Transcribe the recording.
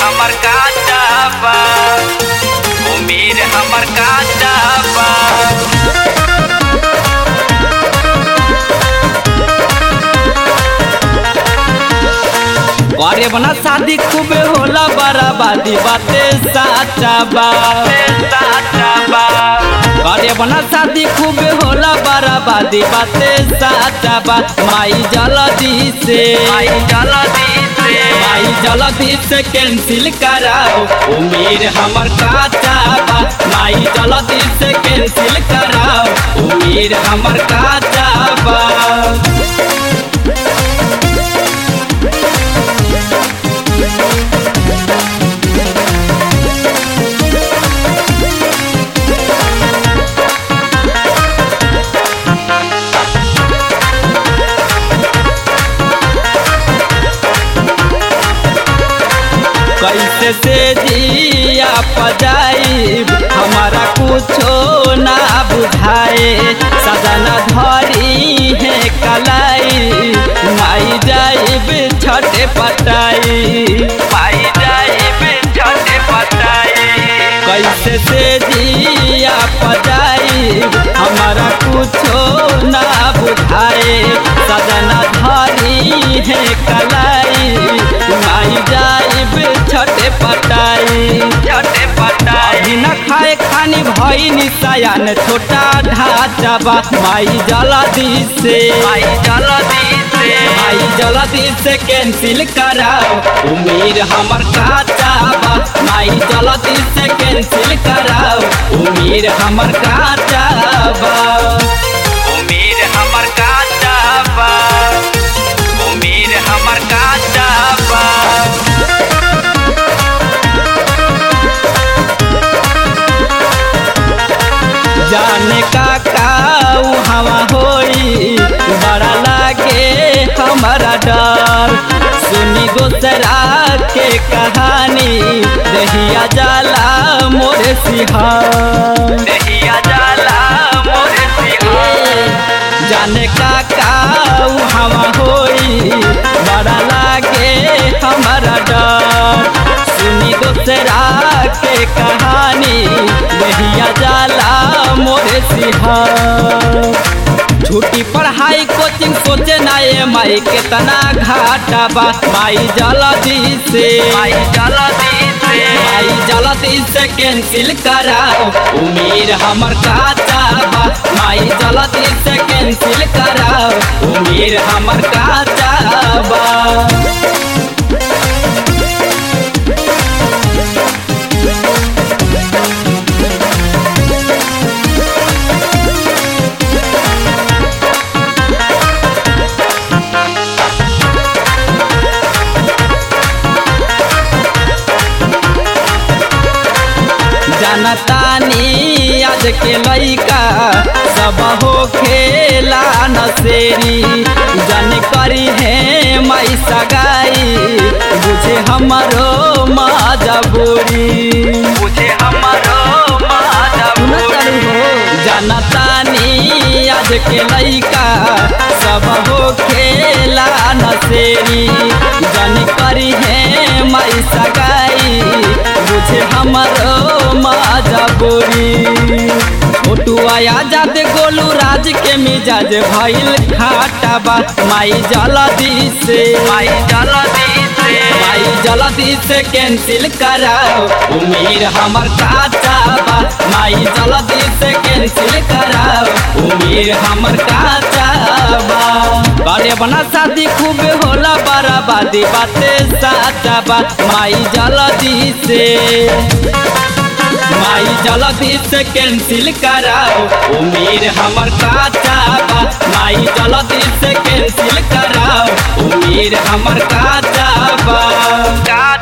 हमर काचा बा उम्मीद हमर काचा बा करे बना शादी खूबे होला बराबादी बाते साचा बा साचा बा करे बना शादी खूबे होला बराबादी बाते साचा बा माई जल्दी से आई जल्दी से माई जल्दी से कैंसिल कराओ उम्मीद हमर काचा बा माई जल्दी से कैंसिल कराओ उम्मीद हमर काचा बा कैसे से जिया पजाई हमारा कुछो ना बुझाए सजना धरी है कलाई माई जाइब छठे पटाई पाई जाई छठे पटाई कैसे से जिया पजाई हमारा कुछो ना बुझाए सजना धरी है कलाई माई जाइब छठे पटाई छठे पटाई अभी न खाए खानी भई निशायन छोटा ढांचा बा माई जल्दी से आई जल्दी से माई जल्दी से कैंसिल कराओ उम्मीद हमर काचा बा माई जल्दी से कैंसिल कराओ उम्मीद हमर काचा बा उम्मीद हमर काचा बा उम्मीद हमर काचा बा जाने का काऊ हवा होई बड़ा लागे हमारा डर सुनी दूसरा के कहानी दहिया जाला मोरे सिहार दहिया जाला मोरे सिहार जाने का काऊ हवा होई बड़ा लागे हमारा डर सुनी दूसरा के कहानी दहिया जाला मोरे सिहार छुट्टी पढ़ाई कोचिंग सोचे ना ये माई कितना घाटा बा माई जल्दी से आई जल्दी से माई जल्दी से कैंसिल कराओ उम्मीद हमर काचा बा माई जल्दी से कैंसिल कराओ उम्मीद हमर काचा बा जनतानी आज के लइका सब हो खेला नसेरी जन करी है माई सगाई बुझे हमरो मजबूरी मुझे हमरो मजबूरी जनतानी आज के लइका सब हो खेला नसेरी जन करी है माई सगाई बुझे हमरो मजबूरी छोटू आया जाते गोलू राज के मिजाज भइल खाटा बा माई जल्दी से आई जल्दी से माई जल्दी से कैंसिल कराओ उम्मीद हमर काचा बा माई जल्दी से कैंसिल कराओ उम्मीद हमर काचा बा बड़े बना शादी खूब होला बराबादी बाते साचा बा माई जल्दी से माई जल्दी से कैंसिल कराओ उम्मीद हमर काचा बा माई जल्दी से कैंसिल कराओ उम्मीद हमर काचा बा काचा